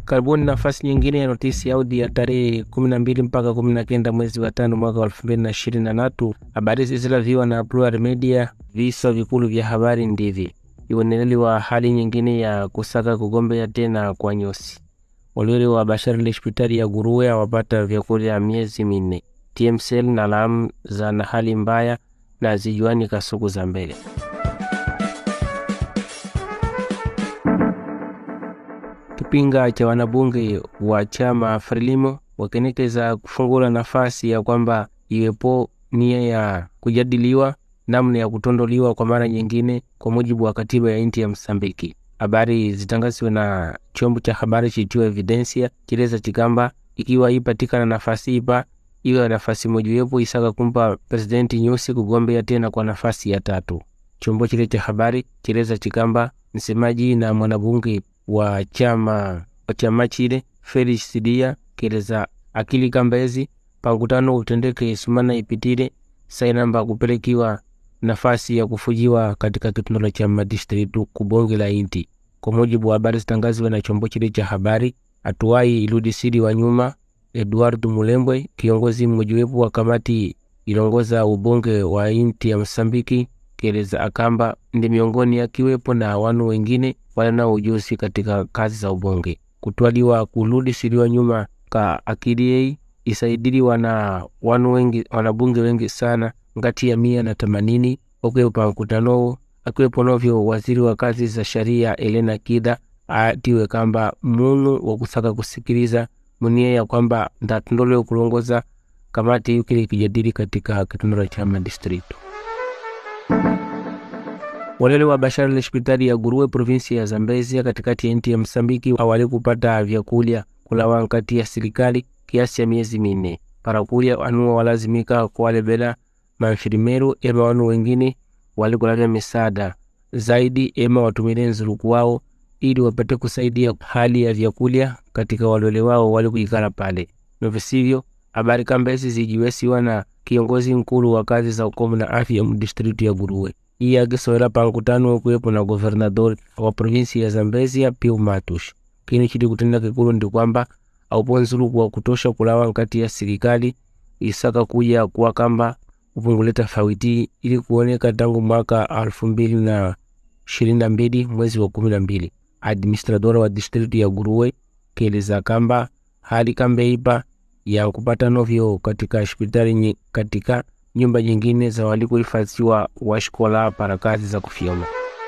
karibuni nafasi nyingine ya notisi audi ya tarehe kumi na mbili mpaka kumi na kenda mwezi wa tano mwaka wa elfu mbili na ishirini na tatu habari zizilaviwa na Plural Media. Viso vikulu vya habari ndivi iweneleliwa hali nyingine ya kusaka kugombea tena kwa nyosi walwele wa bashari la hospitali ya Guruwe awapata vyakulya miezi minne TMCL na lamu za na hali mbaya na zijuani kasuku za mbele kipinga cha wanabunge wa chama Frelimo wakenekeza kufungula nafasi ya kwamba iwepo nia ya kujadiliwa namna ya kutondoliwa kwa mara nyingine kwa mujibu wa katiba ya nchi ya Msambiki. Habari zitangaziwe na chombo cha habari chitiwa Evidencia chileza chikamba ikiwa ipatikana nafasi ipa iwe nafasi mojawapo isaka kumpa presidenti Nyusi kugombea tena kwa nafasi ya tatu. Chombo chile cha habari chileza chikamba msemaji na mwanabunge wa chama wa chama chile Felix Sidia keleza akili kambezi pankutano utendeke sumana ipitile sainamba kupelekiwa nafasi ya kufujiwa katika kitundolo cha madistritu kubonge la inti. Kwa mujibu wa habari zitangaziwe na chombo chile cha habari, atuwai iludisiri wa nyuma Eduard Mulembwe, kiongozi mmojawapo wa kamati ilongoza ubonge wa inti ya Msambiki, keleza akamba ndi miongoni akiwepo na wanu wengine wala na ujuzi katika kazi za ubonge kutwaliwa kuludisiriwa nyuma ka akili yei isaidiliwa na wanu wengi wanabunge wengi sana ngati ya mia na themanini okwepo pa mkutanowo akiwepo novyo waziri wa kazi za sharia Elena Kida atiwe kamba munu wa kusaka kusikiliza munie ya kwamba ndatondole kulongoza kamati yukile kijadili katika kitundolo cha madistritu walele wa bashara la hospitali ya Guruwe provinsi ya Zambezia katikati ya nchi ya Msambiki awali kupata vyakulya kulawa nkati ya serikali kiasi cha miezi minne parakulya anuwa walazimika kuwalebela manfirimeru ema wanu wengine walikulavya misaada zaidi ema watumile nzuluku wao ili wapate kusaidia hali ya vyakulya katika walwele wao wali kuikala pale novisivyo habari kambezi zijiwesiwa na kiongozi nkulu wa kazi za ukomu na afya mdistritu ya Guruwe iye akisowela pa nkutano kuwepo na governador wa provinsi ya Zambezia Piu Matush. Kini chili kutenda kikulu ndi kwamba aupo nzuluku wa kutosha kulawa nkati ya serikali isaka kuja kuwa kamba upungule tofauti ili kuoneka tangu mwaka alfu mbili na ishirini na mbili mwezi wa kumi na mbili. Administradora wa distritu ya Guruwe keleza kamba hali kambe ipa ya kupata novyo katika hospitali katika nyumba nyingine za walikuhifadhiwa washikola para kazi za kufyoma.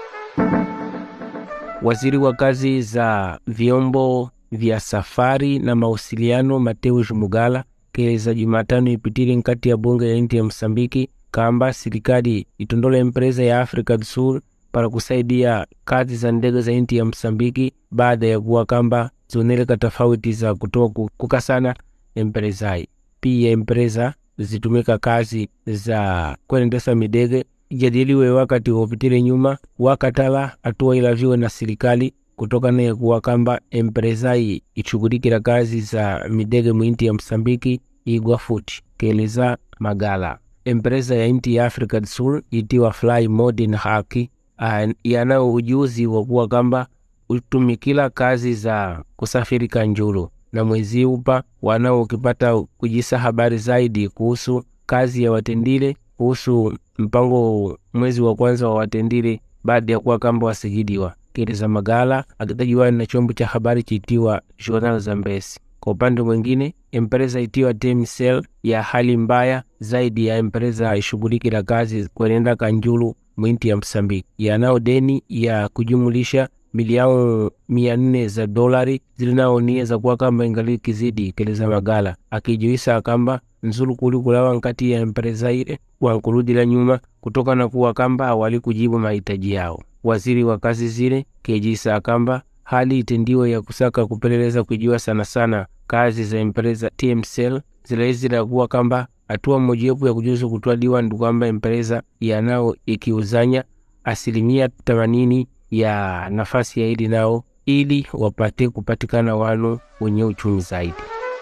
Waziri wa kazi za vyombo vya safari na mawasiliano Mateus Mugala keleza Jumatano ipitile nkati ya bunge ya inti ya Msambiki kamba serikali itondola empresa ya Africa do Sul para kusaidia kazi za ndege za inti ya Msambiki baada ya kuwa kamba zioneleka tofauti za kutoa kukasana empresai pia empresa zitumika kazi za kuendesa midege ijadiliwe wakati wopitile nyuma wakatala hatua ilaviwe na serikali kutokana ya kuwa kamba empresai ichukulikila kazi za midege mwinti ya Msambiki igwa futi keleza Magala. Empresa ya inti ya Africa do Sul itiwa Fly Modern Haki yanao ujuzi wa kuwa kamba utumikila kazi za kusafiri kanjulu na mwezi upa wanao ukipata kujisa habari zaidi kuhusu kazi ya watendile kuhusu mpango mwezi wa kwanza wa watendile baada ya kuwa kamba wasijidiwa keleza Magala akitajiwa na chombo cha habari chitiwa Journal Zambesi. Kwa upande mwingine, empresa itiwa TMCL ya hali mbaya zaidi ya empresa ishughulikila kazi kwenenda kanjulu mwinti ya Msambiki yanao deni ya kujumulisha milioni mia nne za dolari zilinaonia za kuwa kamba ingali kizidi keleza Magala akijuisa kamba nzulu kuli kulawa nkati ya empresa ile wankuludila nyuma kutoka na kuwa kamba awali kujibu mahitaji yao. Waziri wa kazi zile kejisa kamba hali itendiwe ya kusaka kupeleleza kujua sana sana kazi za empresa TMCL zilaizila kuwa kamba hatua mmojawapo ya kujuzu kutwaliwa ndi kwamba empresa yanao ikiuzanya asilimia themanini ya nafasi ya ili nao ili wapate kupatikana wanu wenye uchumi zaidi.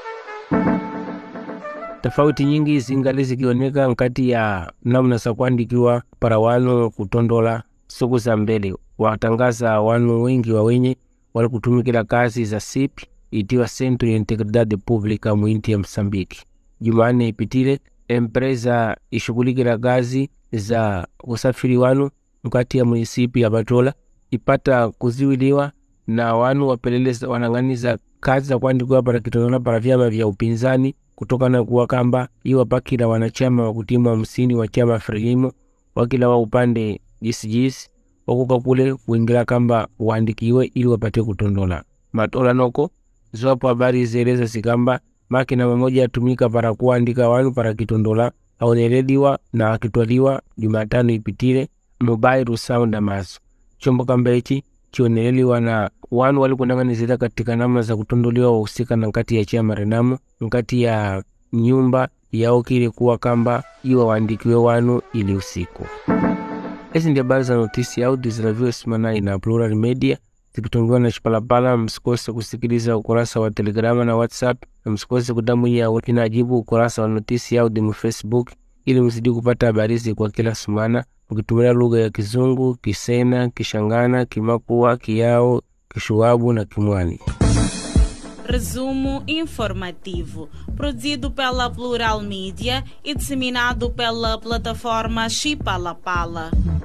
Tofauti nyingi zingali zikioneka nkati ya namna za kuandikiwa para wanu kutondola siku za mbele. Watangaza wanu wengi wa wenye wali kutumikila kazi za sipi itiwa Centro ya Integridade Pública mu inti ya Msambiki. Jumanne ipitile empresa ishughulikira kazi za usafiri wanu mkati ya munisipi ya Batola ipata kuziwiliwa na wanu wapeleleza wanang'aniza kazi za kuandikwa para kitotona para vyama vya upinzani kutokana kuwa kamba iwa pakila wanachama wa kutima hamsini wa chama Frelimo wakila wa upande jisijisi wakuka kule kuingira kamba waandikiwe ili wapate kutondola matola noko ziwapo habari zieleza zikamba makina mamoja yatumika para kuandika wanu para kitondola aonelediwa na akitwaliwa Jumatano ipitile mobile sound maso chombo kamba ichi chioneleliwa na wanu walikunang'anizira katika namna za kutondoliwa wahusika na nkati ya chama Renamo nkati ya nyumba yao kile kuwa kamba iwa waandikiwe wanu ili usiku. Hizi ndio habari za notisi audio zinaviwa simanai na Plural Media zikitongiwa na Chipalapala. Msikose kusikiliza ukurasa wa Telegrama na WhatsApp, na msikose kudamuia inajibu ukurasa wa notisi audio mu Facebook ili mzidi kupata habari hizi kwa kila sumana ukitumia lugha ya Kizungu, Kisena, Kishangana, Kimakua, Kiao, Kishuabu na Kimwani. Resumo informativo, produzido pela Plural Mídia e disseminado pela plataforma Chipalapala.